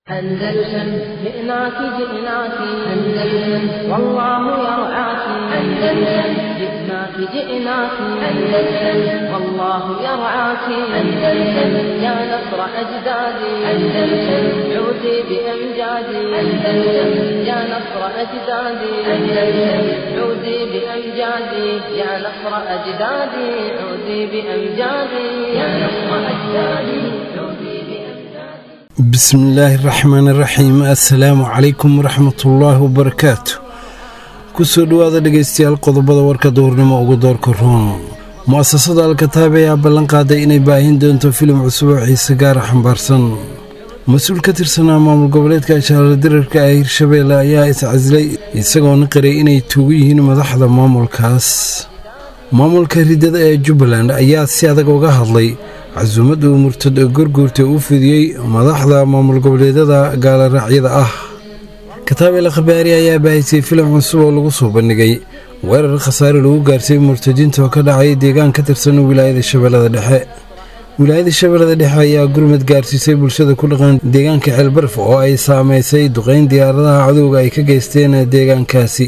أندلسن جئناك جئناك أندلسن والله يرعاك أندلسن جئناك جئناك أندلسن والله يرعاك أندلسن يا نصر أجدادي أندلسن عودي بأمجادي أندلسن يا نصر أجدادي أندلسن عودي بأمجادي يا نصر أجدادي عودي بأمجادي يا نصر أجدادي عودي بأمجادي bismillaahi raxmaani raxiim assalaamu calaykum waraxmatullaahi wabarakaatu kusoo dhowaada dhegaystayaal qodobada warka duhurnimo ugu doorka roon mu'asasada alkataab ayaa ballan qaaday inay baahin doonto filim cusub oo xiise gaara xambaarsan mas-uul ka tirsanaa maamul goboleedka ashaarla dirarka ee hirshabeelle ayaa iscasilay isagoona qiray inay tuugu yihiin madaxda maamulkaas maamulka riddada ee jubbaland ayaa si adag uga hadlay casuumadda uu murtad oo gorguurta u fidiyey madaxda maamul goboleedyada gaaloraacyada ah kataabela khabaari ayaa baahisay filim cusub oo lagu soo bandhigay weerar khasaare lagu gaarsiiyey murtadiinta oo ka dhacay deegaan ka tirsan wilaayada shabeellada dhexe wilaayada shabeellada dhexe ayaa gurmad gaarsiisay bulshada ku dhaqan deegaanka ceelbarf oo ay saamaysay duqayn diyaaradaha cadowga ay ka geysteen deegaankaasi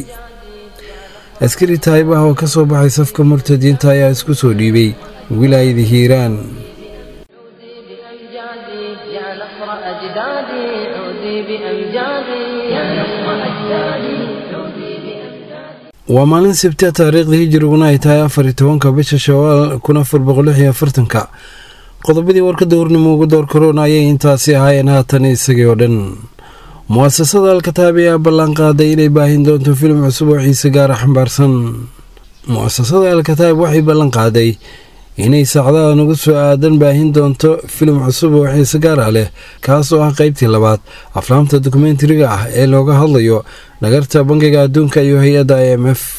askari taayibaha oo ka soo baxay safka murtadiinta ayaa isku soo dhiibay wilaayada hiiraan عودي بأمجادي يا نصر أجدادي عودي بأمجادي يا نصر أجدادي عودي بأمجادي waa maalin sabtia taariikhda hijiriguna ay tahay afar iyo tobanka bisha shawaal kun afar boqol lix iyo afartanka qodobadii warka dowrnimo ugu door korona ayay intaasi ahaayeen haatan isagii oo dhan mu'asasada alkataab ayaa ballan qaaday inay baahin doonto filim cusub oo xiise gaara xambaarsan mu'asasada alkataab waxay ballan qaaday inay saacadaha nagu soo aadan baahin doonto filim cusub oo xiise gaara leh kaas oo ah qaybtii labaad aflaamta dokumentariga ah ee looga hadlayo dhagarta bangiga adduunka iyo hay-adda i m f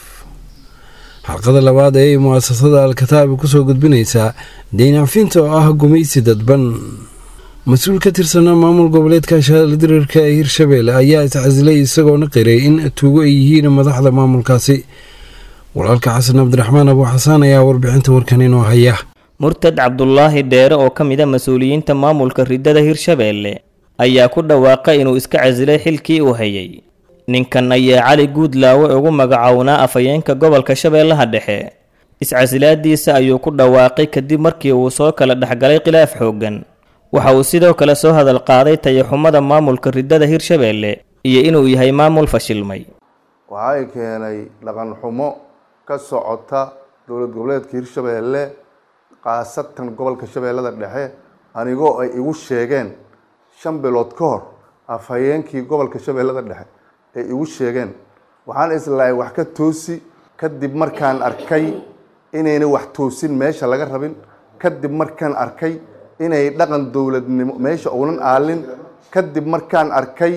xalqada labaad ee mu'asasada al-kataab kusoo gudbinaysaa deynacfinta oo ah gumaysi dadban mas-uul ka tirsanaa maamul goboleedka shaala dirarka ee hirshabeelle ayaa iscasilay isagoona qiray in tuugo ay yihiin madaxda maamulkaasi walaalka xasan cabdiraxmaan abu xasaan ayaa warbixinta warkan inoo haya murtad cabdulaahi dheere oo ka mid a mas-uuliyiinta maamulka riddada hirshabeelle ayaa ku dhawaaqay inuu iska casilay xilkii uu hayay ninkan ayaa cali guudlaawe ugu magacownaa afhayeenka gobolka shabeellaha dhexe iscasilaadiisa ayuu ku dhawaaqay kadib markii uu soo kala dhexgalay khilaaf xooggan waxa uu sidoo kale soo hadal qaaday tayaxumada maamulka riddada hirshabeelle iyo inuu yahay maamul fashilmay waxa ay keenay dhaqan xumo ka socota dowlad goboleedka hirshabeelle khaasatan gobolka shabeellada dhexe anigoo ay igu sheegeen shan bilood ka hor afhayeenkii gobolka shabeellada dhexe ay igu sheegeen waxaan islahay wax ka toosi kadib markaan arkay inayna wax toosin meesha laga rabin kadib markaan arkay inay dhaqan dowladnimo meesha uunan aalin kadib markaan arkay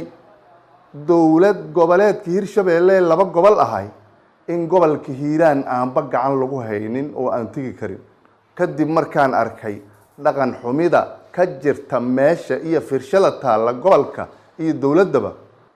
dowlad goboleedka hirshabeelle laba gobol ahay in gobolka hiiraan aanba gacan lagu haynin oo aan tegi karin kadib markaan arkay dhaqan xumida ka jirta meesha iyo firshada taalla gobolka iyo dowladdaba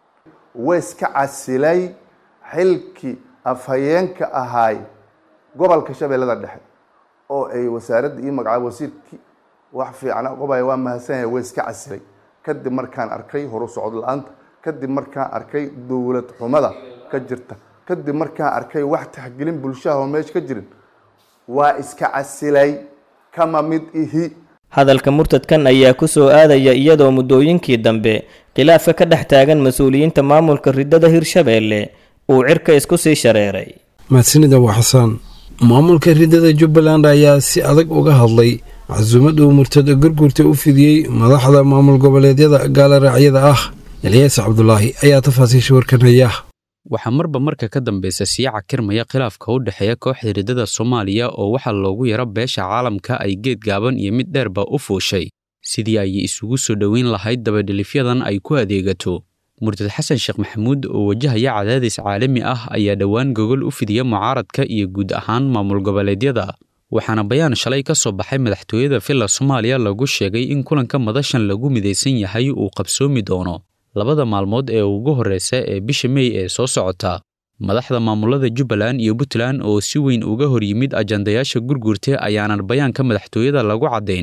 waiska casilay xilkii afhayeenka ahaay gobolka shabeellada dhexe oo ay wasaaradda io magacaaba wasiirkii wax fiicna qobaya waa mahadsanyahay waa iska casilay kadib markaan arkay horu socod la-aanta kadib markaan arkay dowlad xumada ka jirta kadib markaan arkay wax taxgelin bulshaha oo meesha ka jirin waa iska casilay kama mid ihi hadalka murtadkan ayaa ku soo aadaya iyadoo muddooyinkii dambe khilaafka ka dhex taagan mas-uuliyiinta maamulka riddada hirshabeelle uu cirka isku sii shareeray mahadsanid abu xasaan maamulka riddada jubbaland ayaa si adag uga hadlay casuumad uu murtad gorguurta u fidiyey madaxda maamul goboleedyada gaaloraacyada ah elyaas cabdulaahi ayaa tafaasiisha warkan haya waxaa marba marka ka dambaysa sii cakirmaya khilaafka u dhexeeya kooxda riddada soomaaliya oo waxaa loogu yaro beesha caalamka ay geed gaaban iyo mid dheerba u fuushay sidii ay isugu soo dhoweyn lahayd dabadhelifyadan ay ku adeegato murtad xasan sheekh maxamuud oo wajahaya cadaadis caalami ah ayaa dhowaan gogol u fidiya mucaaradka iyo guud ahaan maamul goboleedyada waxaana bayaan shalay ka soo baxay madaxtooyada villa soomaaliya lagu sheegay in kulanka madashan lagu midaysan yahay uu qabsoomi doono labada maalmood ee ugu horreysa ee bisha mey ee soo socota madaxda maamulada jubbaland iyo puntland oo si weyn uga hor yimid ajandayaasha gurgurta ayaanan bayaanka madaxtooyada lagu caddayn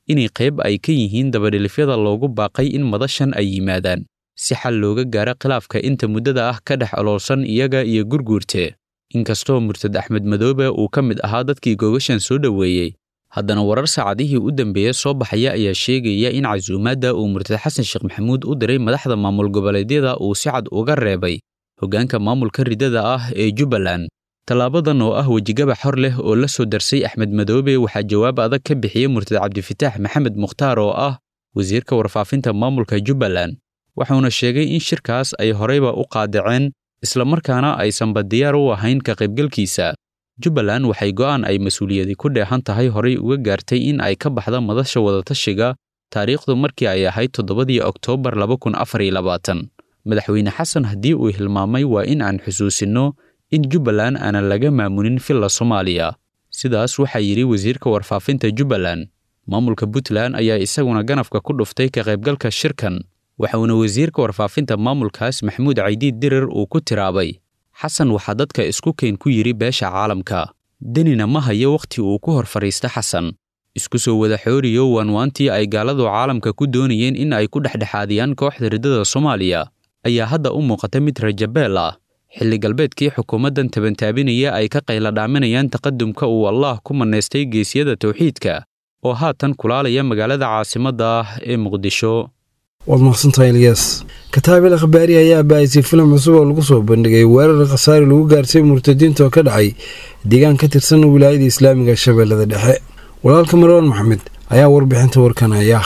inay qayb ay ka yihiin dabadhilifyada loogu baaqay in madashan ay yimaadaan si xal looga gaaro khilaafka inta muddada ah ka dhex oloolsan iyaga iyo gurguurte inkastoo murtad axmed madoobe uu ka mid ahaa dadkii googashan soo dhoweeyey haddana warar saacadihii u dambeeya soo baxaya ayaa sheegaya in casuumaadda uu murtad xasan sheekh maxamuud u diray madaxda maamul goboleedyada uu si cad uga reebay hoggaanka maamulka riddada ah ee jubbaland tallaabadan oo ah wejigaba xor leh oo la soo darsay axmed madoobe waxaa jawaab adag ka bixiyey murtad cabdifitaax maxamed mukhtaar oo ah wasiirka warfaafinta maamulka jubbaland wuxuuna sheegay in shirkaas ay horeyba u qaadaceen islamarkaana aysanba diyaar u ahayn ka qaybgalkiisa jubbaland waxay go'aan ay mas-uuliyadi ku dheehan tahay horey uga gaartay in ay ka baxda madasha wadatashiga taariikhdu markii ay ahayd toddobadii oktoobar madaxweyne xasan haddii uu hilmaamay waa in aan xusuusinno in jubbaland aanan laga maamulin villa soomaaliya sidaas waxaa yidhi wasiirka warfaafinta jubbaland maamulka puntland ayaa isaguna ganafka ku dhuftay ka qaybgalka shirkan waxauna wasiirka warfaafinta maamulkaas maxamuud caydiid dirir uu ku tiraabay xasan waxaa dadka isku keen ku yidhi beesha caalamka denina ma hayo wakhti uu ku hor fadhiista xasan isku soo wada xooriyo waanwaantii ay gaaladu caalamka ku doonayeen in ay ku dhexdhexaadiyaan kooxda riddada soomaaliya ayaa hadda u muuqata mid rajabeel ah xilli galbeedkii xukuumaddan tabantaabinaya ay ka qayladhaaminayaan taqadumka uu allaah ku mannaystay geesyada towxiidka oo haatan kulaalaya magaalada caasimadda ah ee muqdisho waad maqsantahay elyaas kataabil akhbaari ayaa baahisay filim cusub oo lagu soo bandhigay weerar khasaari lagu gaartay murtadiinta oo ka dhacay deegaan ka tirsan wilaayada islaamiga shabeellada dhexe walaalka marwaan maxamed ayaa warbixinta warkan haya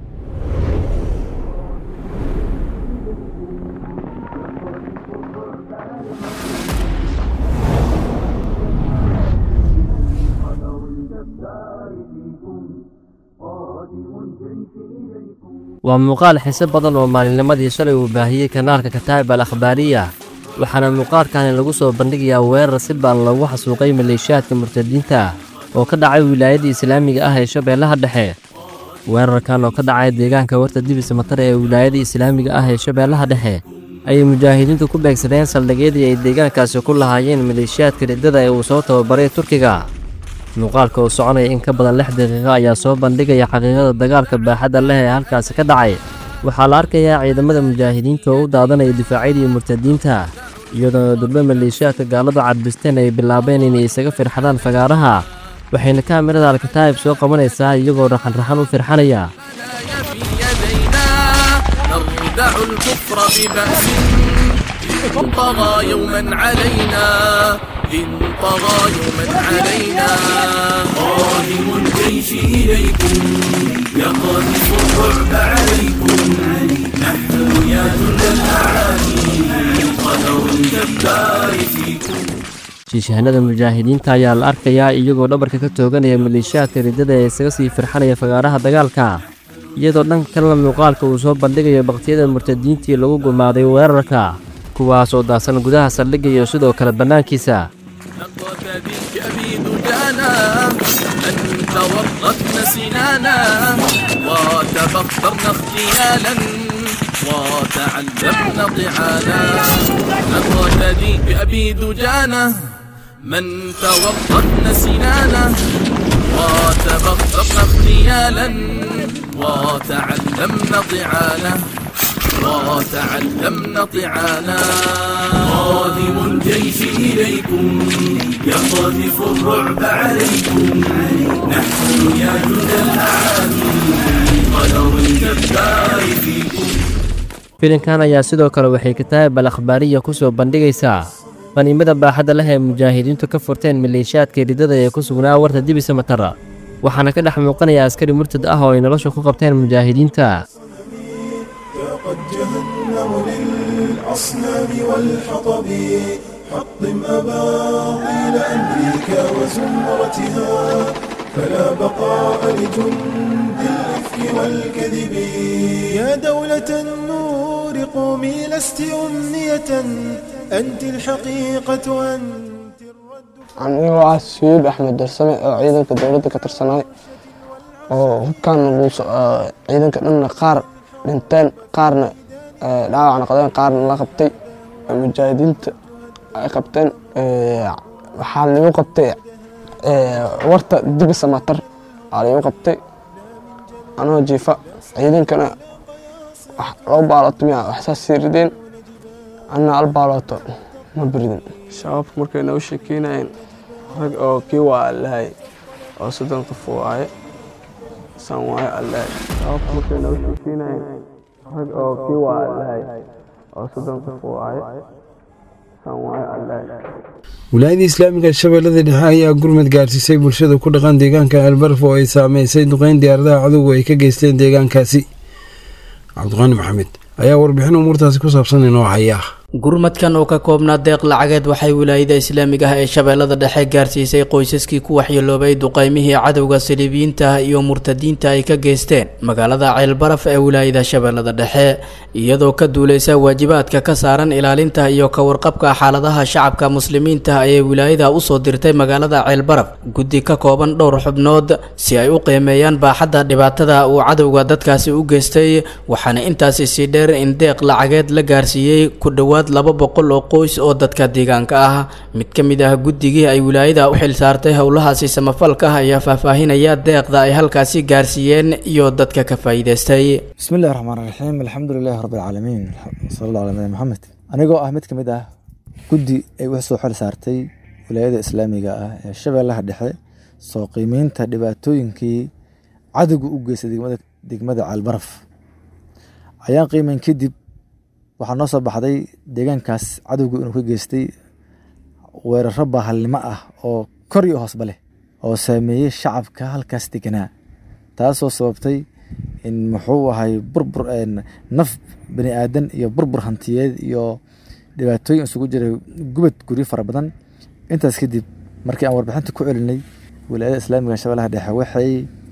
waa muuqaal xiise badan oo maalinnimadii shalay uu baahiyey kanaalka kataa'ib al akhbaariya waxaana muuqaalkani lagu soo bandhigayaa weerar si baan loogu xasuuqay maleeshiyaadka murtadiinta oo ka dhacay wilaayadii islaamiga ah ee shabeellaha dhexe weerarkan oo ka dhacay deegaanka warta dibis matare ee wilaayadii islaamiga ah ee shabeellaha dhexe ayay mujaahidiintu ku beegsadeen saldhigyadii ay deegaankaasi ku lahaayeen maleeshiyaadka riddada ee uu soo tababaray turkiga muuqaalka oo soconaya in ka badan lix daqiiqo ayaa soo bandhigaya xaqiiqada dagaalka baaxadda leh ee halkaasi ka dhacay waxaa la arkayaa ciidamada mujaahidiinta oo u daadanaya difaacyadii murtadiinta iyadoona durbe maleeshiyaadka gaaladu cadbisteen ay bilaabeen inay isaga firxadaan fagaaraha waxayna kaamirada alkataa'ib soo qabanaysaa iyagoo raxanraxan u firxanaya نردع الكفر ببأس إن طغى يوما علينا إن طغى يوما علينا قادم الجيش إليكم يقذف الرعب عليكم نحن يا جند الأعادي قدر الجبار فيكم shiishahanada mujaahidiinta ayaa la arkayaa iyagoo dhabarka ka tooganaya maleeshiyaadka riddada ee isaga sii firxanaya fagaaraha dagaalka iyadoo dhanka kalena muuqaalka uu soo bandhigayo bakhtiyada murtadiintii lagu gumaaday weerarka kuwaas oo daasan gudaha saldhigga iyo sidoo kale bannaankiisa نقض بك أبيد جانا أنت ورطنا سنانا وتبطرنا اغتيالا وتعلمنا طعانا نقض بك أبيد جانا من تورطنا سنانا وتبطرنا اغتيالا وتعلمنا طعانا وتعلمنا طعانا قادم الجيش إليكم يقذف الرعب عليكم نحن يا جند الأعادي قدر الجبار فيكم filinkan ayaa sidoo kale waxay kataa'ib al akhbaariya ku soo bandhigaysaa qaniimada baaxadda leh ee mujaahidiintu ka furteen maleeshiyaadka riddada ee ku sugnaa warta dibisa matara waxaana ka dhex muuqanaya askari murtad ah oo ay nolosha ku qabteen mujaahidiinta قد جهنم للأصنام والحطب حطم أباطيل أمريكا وزمرتها فلا بقاء لجند الإفك والكذب يا دولة النور قومي لست أمنية أنت الحقيقة أنت الرد anigoo ah suyuub axmed darsame oo ciidanka dowladda ka tirsanay oo hubkaan ciidanka dhanna qaar dhinteen qaarna dhaawac noqdeen qaarna la qabtay mujaahidiinta ay qabteen waxaa lagu qabtay warta dibisa matar aa lagu qabtay anoo jiifa ciidankana wax loo baaloto miya waxsaas sii rideen anna al baaloto ma biridin shabaabka markay noo sheekeynayeen rag oo kii waa allahay oo soddon qof waaye san waaye allahay shabaabka markay noo sheekeynayeen rag oo kii waa allahay oo soddon qof waaye san waaye allahay wilaayada islaamiga shabeellada dhexe ayaa gurmad gaarsiisay bulshada ku dhaqan deegaanka albarf oo ay saameysay duqeyn diyaaradaha cadowga ay ka geysteen deegaankaasi cabdiqaani maxamed ayaa warbixin umuurtaasi ku saabsan inoo haya gurmadkan oo ka koobnaa deeq lacageed waxay wilaayada islaamiga ah ee shabeellada dhexe gaarsiisay qoysaskii ku waxyeeloobay duqeymihii cadowga saliibiyiinta iyo murtadiinta ay ka geysteen magaalada ceelbaraf ee wilaayada shabeellada dhexe iyadoo ka duuleysa waajibaadka ka saaran ilaalinta iyo ka warqabka xaaladaha shacabka muslimiinta ayay wilaayada usoo dirtay magaalada ceelbaraf guddi ka kooban dhowr xubnood si ay u qiimeeyaan baaxadda dhibaatada uu cadowga dadkaasi u geystay waxaana intaasi sii dheer in deeq lacageed la gaarsiiyey ku dhowaad laba boqol oo qoys oo dadka deegaanka ah mid ka mid ah guddigii ay wilaayada u xil saartay howlahaasi samafalka ah ayaa faahfaahinaya deeqda ay halkaasi gaarsiiyeen iyo dadka ka faa'iidaystay bismillahi raxmaan raxiim alxamdu lilahi rabbi alcaalamiin sala allah ala nabi maxamed anigoo ah mid ka mid ah guddi ay u soo xil saartay wilaayada islaamiga ah ee shabeellaha dhexe soo qiimeynta dhibaatooyinkii cadowga u geystay degmada caalbaraf ayaan qiimeyn kadib waxaa noo soo baxday deegaankaas cadowgu inuu ka geystay weeraro baahalnimo ah oo kor iyo hoosba leh oo saameeyey shacabka halkaas deganaa taasoo sababtay in muxuu ahay burbur naf bani aadan iyo burbur hantiyeed iyo dhibaatooyin isugu jiray gubad guryo fara badan intaas kadib markii aan warbixinta ku celinay wilaayada islaamiga shabeellaha dhexe waxay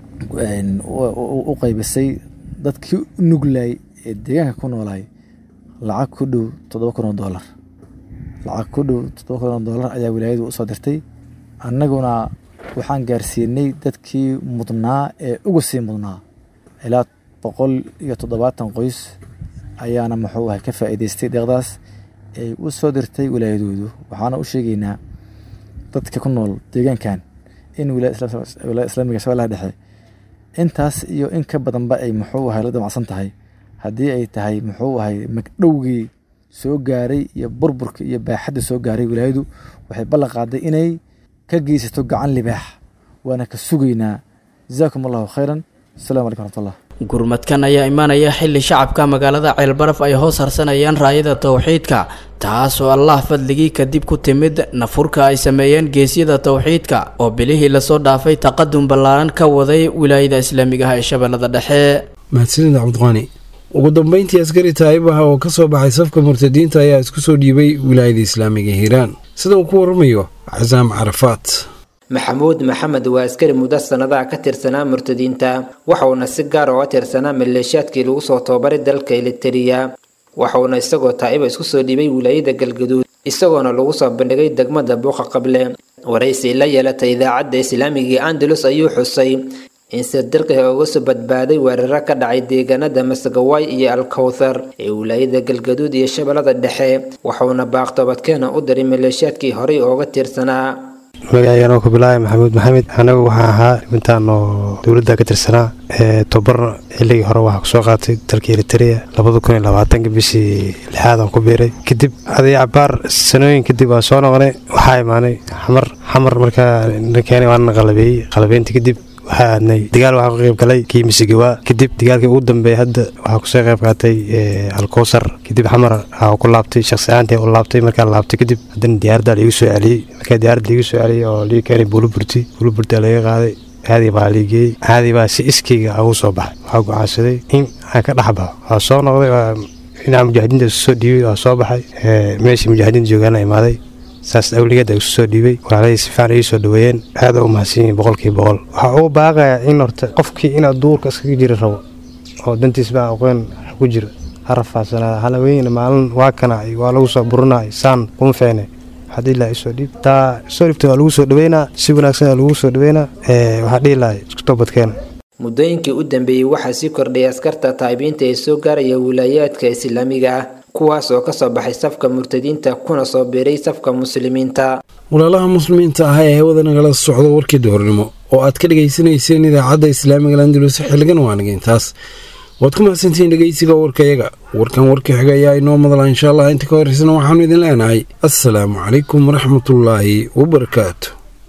u qaybisay dadkii u nuglaay ee deegaanka ku noolaay lacag ku dhow toddoba kun oo doolar lacag ku dhow toddoba kun oo doolar ayaa wilaayadu usoo dirtay annaguna waxaan gaarsiinay dadkii mudnaa ee uga sii mudnaa ilaa boqol iyo toddobaatan qoys ayaana muxuu ahay ka faa'iidaystay deeqdaas ay u soo dirtay wilaayadoodu waxaana u sheegaynaa dadka ku nool deegaankan in wilaayada islaamiga shabeellaha dhexe intaas iyo in ka badanba ay muxuu ahay la damacsan tahay haddii ay tahay muxuu ahay magdhowgii soo gaaray iyo burburka iyo baaxadda soo gaaray wilaayadu waxay ballan qaaday inay ka geysato gacan libaax waana ka sugaynaa jazaakum allahu khayran asalamu calaykum raxmatullah gurmadkan ayaa imaanaya xilli shacabka magaalada ceelbaraf ay hoos harsanayaan raayada towxiidka taasoo allah fadligii kadib ku timid nafurka ay sameeyeen geesyada towxiidka oo bilihii lasoo dhaafay taqadum ballaaran ka waday wilaayada islaamiga ah ee shabeellada dhexe mahadsanid cabdiqaani ugu dambeyntii askari taayibaha oo ka soo baxay safka murtadiinta ayaa isku soo dhiibay wilaayada islaamiga hiiraan sida uu ku waramayo casaam carafaat maxamuud maxamed waa askari muddo sannadaha ka tirsanaa murtadiinta waxauna si gaar oo tirsanaa maleeshiyaadkii lagu soo tababaray dalka elitariya waxauna isagoo taa'iba isku soo dhiibay wilaayada galgaduud isagoona lagu soo bandhigay degmada buuqa qable waraysi la yeelatay idaacadda islaamigii andalus ayuu xusay in sirdirqiha uga soo badbaaday weeraro ka dhacay deegaanada masagawaay iyo alkowthar ee wilaayada galgaduud iyo shabeellada dhexe waxauna baaqtoobadkeena u diray maleeshiyaadkii horey ooga tirsanaa magacaygan oo ku bilaabay maxamuud maxamed anagu waxaan ahaa dhibintaan oo dowladda ka tirsanaa ee tobarna xilligii hore waxaa kusoo qaatay dalka eritrea labada kun iyo labaatanka bishii lixaad aan ku biiray kadib aday cabaar sanooyin kadib waa soo noqonay waxaa imaanay xamar xamar markaa nakeenay waana qalabeeyey qalabeynta kadib waxaa aadnay dagaal waxaa ka qayb galay kii misigawaa kadib dagaalkii ugu dambeeyay hadda waxaa kusoo qayb qaatay alkowsar kadib xamar waxaa ku laabtay shakhsi ahaantii u laabtay markaa laabtay kadib haddana diyaaradda liigu soo celiyey markaa diyaaradda liigu soo celiyey oo lii keenay buuluburti buuluburti laga qaaday caadi baa liigeeyey caadi baa si iskayga ugu soo baxay waxaa gocaansaday in aan ka dhex baxo waa soo noqday dhinaca mujaahidiinta isu soo dhiibay waa soo baxay meeshii mujaahidiinta joogaana imaaday saas awligeed isu soo dhiibay walaalahii si fiican ii soo dhaweeyeen aad u mahadsan yihiin boqolkiiba boqol waxaa ugu baaqayaa in horta qofkii inaad duurka iskaga jiri rabo oo dantiis baa aqoon ku jiro ha rafaadsanaada halaweyn maalin waa kana waa lagu soo burinay saan kuma feene waxaa dhihi lahaa isoo dhiib taa soo dhiibta waa lagu soo dhaweynaa si wanaagsan waa lagu soo dhaweynaa waxaa dhihi lahaa isku toobadkeena muddooyinkii u dambeeyey waxaa sii kordhayay askarta taa'ibiinta ee soo gaaraya wilaayaadka islaamiga ah kuwaas oo ka soo baxay safka murtadiinta kuna soo biiray safka muslimiinta walaalaha muslimiinta ah ee hawada nagala socda warkii duhurnimo oo aad ka dhegaysanayseen idaacadda islaamiga landulus xilligan waaniga intaas waad ku mahadsantihiin dhegeysiga warkayaga warkan warka xiga ayaa inoo madala insha allah inta ka horeysana waxaanu idin leenahay assalaamu calaykum waraxmatullaahi wabarakaatu